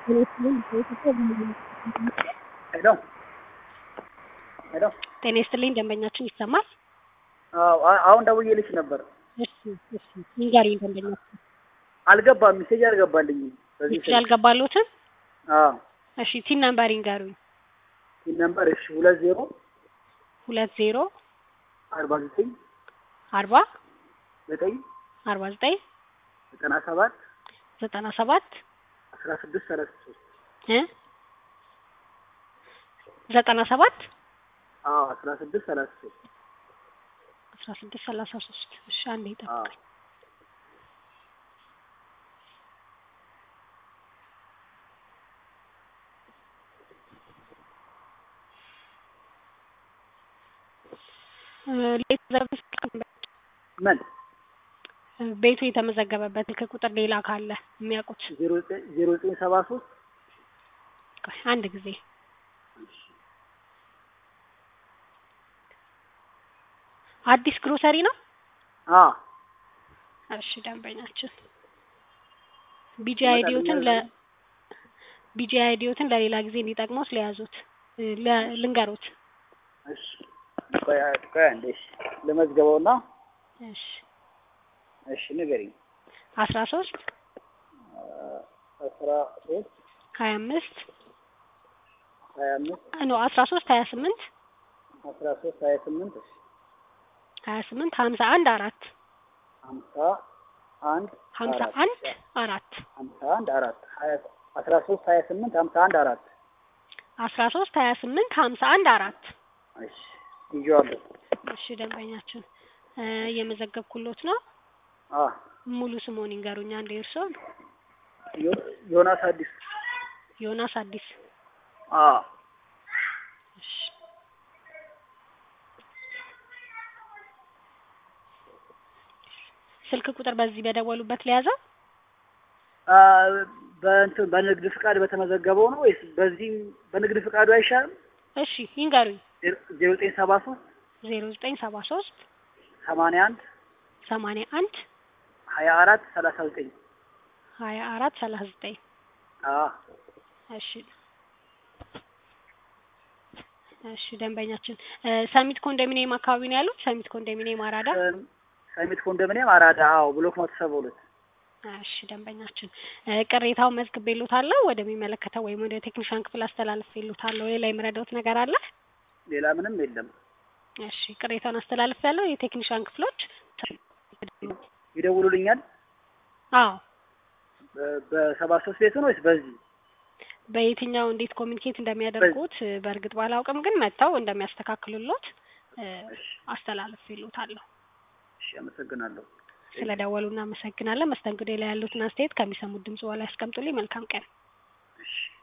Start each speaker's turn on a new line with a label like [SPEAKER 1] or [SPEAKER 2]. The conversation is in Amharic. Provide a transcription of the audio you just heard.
[SPEAKER 1] ሄሎ ሄሎ
[SPEAKER 2] ጤና ይስጥልኝ ደንበኛችን ይሰማል?
[SPEAKER 1] አዎ አ- አሁን ደውዬልሽ ነበር።
[SPEAKER 2] እሺ እሺ ንገሪኝ ደንበኛችን
[SPEAKER 1] አልገባም፣ ሜሴጅ አልገባልኝም። በዚህ
[SPEAKER 2] ሚስጥር ያልገባሎትን
[SPEAKER 1] አዎ
[SPEAKER 2] እሺ ቲን ነምበር ይንገሩኝ
[SPEAKER 1] ይህ ነምበር እሺ ሁለት ዜሮ
[SPEAKER 2] ሁለት ዜሮ
[SPEAKER 1] አርባ ዘጠኝ
[SPEAKER 2] አርባ
[SPEAKER 1] ዘጠኝ
[SPEAKER 2] አርባ ዘጠኝ
[SPEAKER 1] ዘጠና ሰባት
[SPEAKER 2] ዘጠና ሰባት
[SPEAKER 1] አስራ ስድስት ሰላሳ ሶስት
[SPEAKER 2] እ ዘጠና ሰባት
[SPEAKER 1] አዎ አስራ ስድስት ሰላሳ ሶስት
[SPEAKER 2] አስራ ስድስት ሰላሳ ሶስት እሺ አንዴ
[SPEAKER 1] አዎ
[SPEAKER 2] ይጠብቃል
[SPEAKER 1] ምን
[SPEAKER 2] ቤቱ የተመዘገበበት ስልክ ቁጥር ሌላ ካለ የሚያውቁት
[SPEAKER 1] ዜሮ ዘጠኝ ዜሮ ዘጠኝ ሰባ ሶስት
[SPEAKER 2] ቆይ አንድ ጊዜ አዲስ ግሮሰሪ ነው
[SPEAKER 1] አዎ
[SPEAKER 2] እሺ ደንበኛችን ቢጂ አይዲዮትን ለ ቢጂ አይዲዮትን ለሌላ ጊዜ እንዲጠቅሙት ለያዙት እ ለ- ልንገሩት
[SPEAKER 1] እሺ ቆይ ቆይ አንዴ እሺ ልመዝገበውና
[SPEAKER 2] እሺ
[SPEAKER 1] እሺ ንገሪኝ
[SPEAKER 2] አስራ ሶስት
[SPEAKER 1] አስራ ሶስት
[SPEAKER 2] ሀያ አምስት
[SPEAKER 1] ሀያ አምስት
[SPEAKER 2] ኖ አስራ ሶስት ሀያ ስምንት
[SPEAKER 1] አስራ ሶስት ሀያ ስምንት እሺ
[SPEAKER 2] ሀያ ስምንት ሀምሳ አንድ አራት
[SPEAKER 1] ሀምሳ አንድ
[SPEAKER 2] ሀምሳ
[SPEAKER 1] አራት
[SPEAKER 2] አንድ አራት
[SPEAKER 1] ሀምሳ አንድ አራት ሀያ አስራ ሶስት ሀያ ስምንት ሀምሳ አንድ አራት
[SPEAKER 2] አስራ ሶስት ሀያ ስምንት ሀምሳ አንድ አራት
[SPEAKER 1] እሺ ይዤዋለሁ
[SPEAKER 2] እሺ ደንበኛችን እ እየመዘገብኩሎት ነው
[SPEAKER 1] አ
[SPEAKER 2] ሙሉ ስሞን ይንገሩኝ አንዴ እርስዎን
[SPEAKER 1] ዮ- ዮናስ አዲስ
[SPEAKER 2] ዮናስ አዲስ
[SPEAKER 1] አ
[SPEAKER 2] እሺ ስልክ ቁጥር በዚህ በደወሉበት ለያዘው
[SPEAKER 1] አ በእንትን በንግድ ፍቃድ በተመዘገበው ነው ወይስ በዚህ በንግድ ፍቃዱ አይሻልም?
[SPEAKER 2] እሺ ይንገሩኝ
[SPEAKER 1] ዜሮ ዘጠኝ ሰባ ሶስት
[SPEAKER 2] ዜሮ ዘጠኝ ሰባ ሶስት
[SPEAKER 1] ሰማንያ አንድ
[SPEAKER 2] ሰማንያ አንድ
[SPEAKER 1] ሀያ አራት ሰላሳ ዘጠኝ
[SPEAKER 2] ሀያ አራት ሰላሳ ዘጠኝ
[SPEAKER 1] አ
[SPEAKER 2] እሺ እሺ ደንበኛችን እ ሰሚት ኮንዶሚኒየም አካባቢ ነው ያሉት ሰሚት ኮንዶሚኒየም አራዳ
[SPEAKER 1] ሰም- ሰሚት ኮንዶሚኒየም አራዳ አዎ ብሎክ መቶ ሰባ ሁለት
[SPEAKER 2] እሺ ደንበኛችን እ ቅሬታውን መዝግቤልዎታለሁ ወደሚመለከተው ወይም ወደ ቴክኒሻን ክፍል አስተላልፌልዎታለሁ ሌላ የምረዳዎት ነገር አለ
[SPEAKER 1] ሌላ ምንም የለም።
[SPEAKER 2] እሺ ቅሬታውን አስተላልፌያለሁ የቴክኒሻን ክፍሎች
[SPEAKER 1] ይደውሉልኛል
[SPEAKER 2] አዎ
[SPEAKER 1] በ- በሰባ ሶስት ቤቱ ነው ወይስ በዚህ
[SPEAKER 2] በየትኛው እንዴት ኮሚኒኬት እንደሚያደርጉት እ በእርግጥ ባላውቅም ግን መጥተው እንደሚያስተካክሉሎት እ
[SPEAKER 1] እሺ
[SPEAKER 2] አስተላልፌልዎታለሁ
[SPEAKER 1] እሺ አመሰግናለሁ።
[SPEAKER 2] ስለደወሉ እናመሰግናለን መስተንግዶ ላይ ያሉትን አስተያየት ከሚሰሙት ድምጽ በኋላ ያስቀምጡልኝ መልካም ቀን
[SPEAKER 1] እሺ